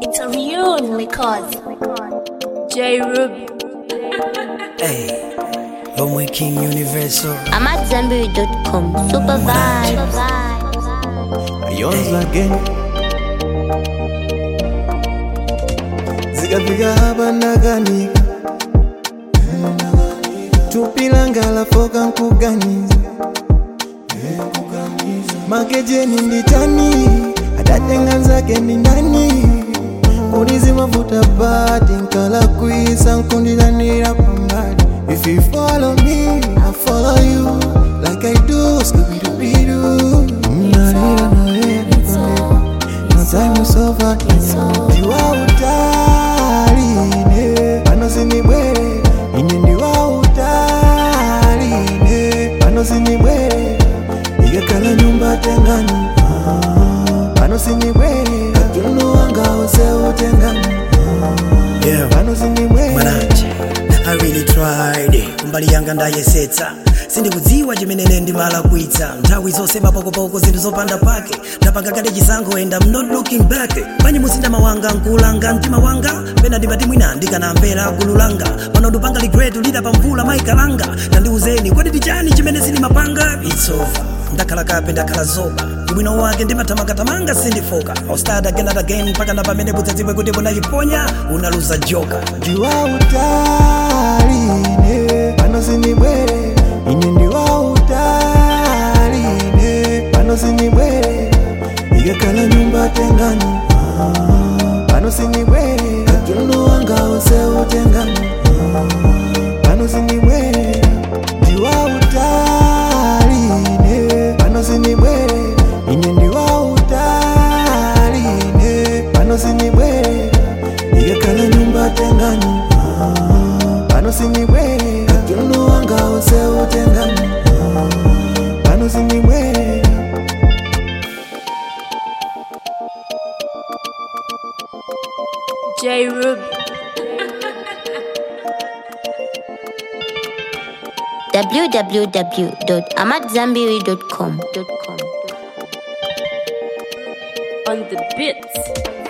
It's a real record. J Ruby. Hey, Lomwe King Universal. I'm at Zenberry.com. Super vibes. Yours again zikafika hapa ndakanika tupilangala foka nkuganiza makejeni nditani atatenga nzake ndi ndani kulizi mafuta bati nkala kwisa nkundilanira pambali if you follow me i follow you like i do skubidubidu mnalira nawe no time is over ndiwa utaline pano sinibwere ine ndiwa utaline pano sinibwere ikakhala nyumba tengani Ah, pano sinibwere katundu wanga use utengani Yeah, pano sinibwere Mwananje. I really tried kumbali yanga ndayesetsa sindikudziwa chimenene ndimala kuitsa nthawi zonse mapokopoko zinthu zopanda pake ndapanga kale chisankho and I'm not looking back panyi muzinda mawanga nkulanga mtima wanga pena ndimati mwina ndikanamvera gulu langa pano ndupanga ligret lida pamvula maikalanga tandiuzeni kodi tichani chimene sindimapanga it's over ndakhala kape ndakhala zoba ubwino wake ndimathamanga sindifoka I'll start again and again mpaka na pamene budzadzibwe kuti bunayiponya unaluza joka ndiwa utaline pano sinibwere ine ndiwa utaline pano sinibwere ikakhala nyumba tengani Ah, pano sinibwere katundu wanga use utengani Ah, pano sinibwere ndiwa utaline pano sinibwere ine ndiwa utaline pano sinibwere ikakhala nyumba tengani Ah, pano sinibwere katundu wanga use utengani Ah, pano sinibwere J Ruby. www.amatzambiri.com. On the beats.